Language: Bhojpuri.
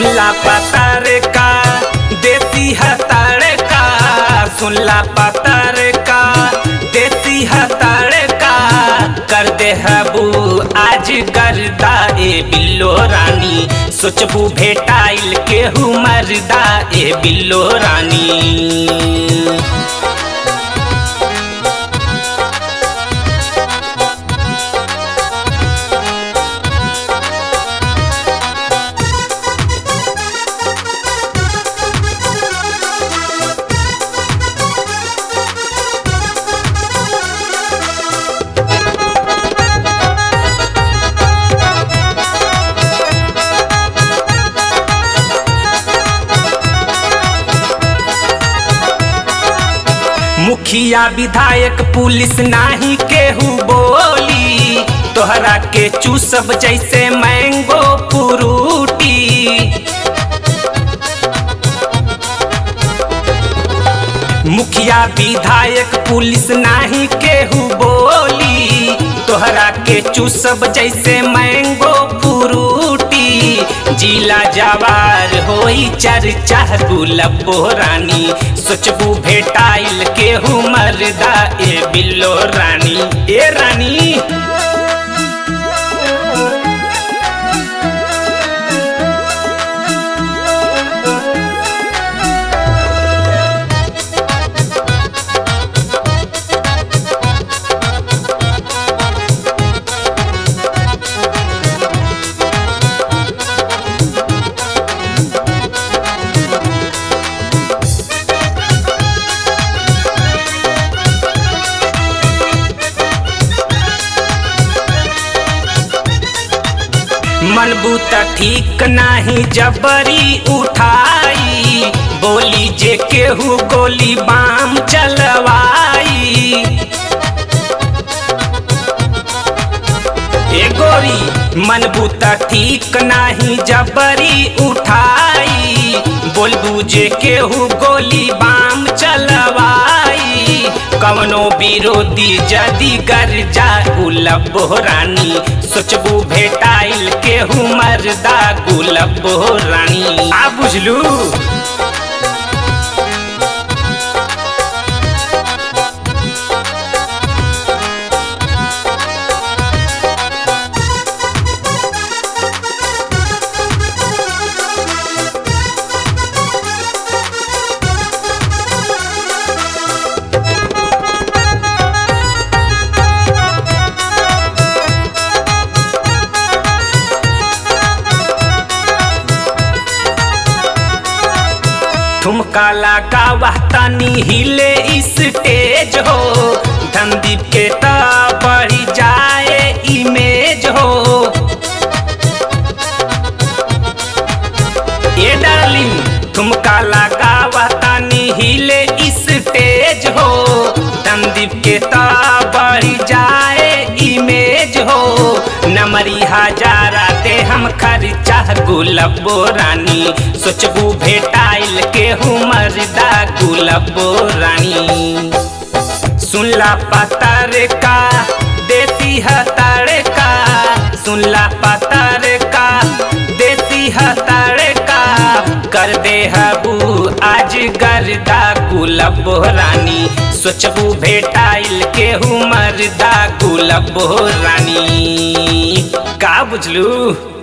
सुनला पतर का देसी हतार का सुनला पतर का देसी हतार का कर दे हबू आज गर्दा ए बिल्लो रानी सोचबू भेटाइल केहू मरदा ए बिल्लो रानी मुखिया विधायक पुलिस नाही केहू बोली तोहरा के चूसब जैसे मैंगो फ्रूटी मुखिया विधायक पुलिस नाही केहू बोली तोहरा के चूसब जैसे मैंगो फ्रूटी जिला जवार होई चर्चा गुलबो रानी सोचबू भेटाइल केहू मरदा ए बिल्लो रानी ए रानी मनबू त ठीक नाही जबरी उठाई बोली जे केहू गोली बाम चलवाई ए गोरी मनबू त ठीक नाही जबरी उठाई बोलबू जे केहू गोली बाम चलवाई कवनो विरोधी जदी गर जा गुलब रानी सोचबू भेटाइल केहू मरदा गुलब रानी आ बुझलू ठुमका लगा तनी हिले स्टेज हो धनदीप के त बढ़ी जाए इमेज हो ए डार्लिंग ठुमका लगा तनी हिले स्टेज हो धनदीप के त बढ़ी जाए इमेज हो नमरी हजारा दे हम खर्चा गुलबो रानी सोचबू भेटाइल केहू मरदा गुलबो रानी सुनला पतर का देसी हतर का सुनला पतर का देसी हतर का कर दे हबू आज गर्दा गुलबो रानी सोचबू भेटाइल केहू मरदा गुलबो रानी का बुझलू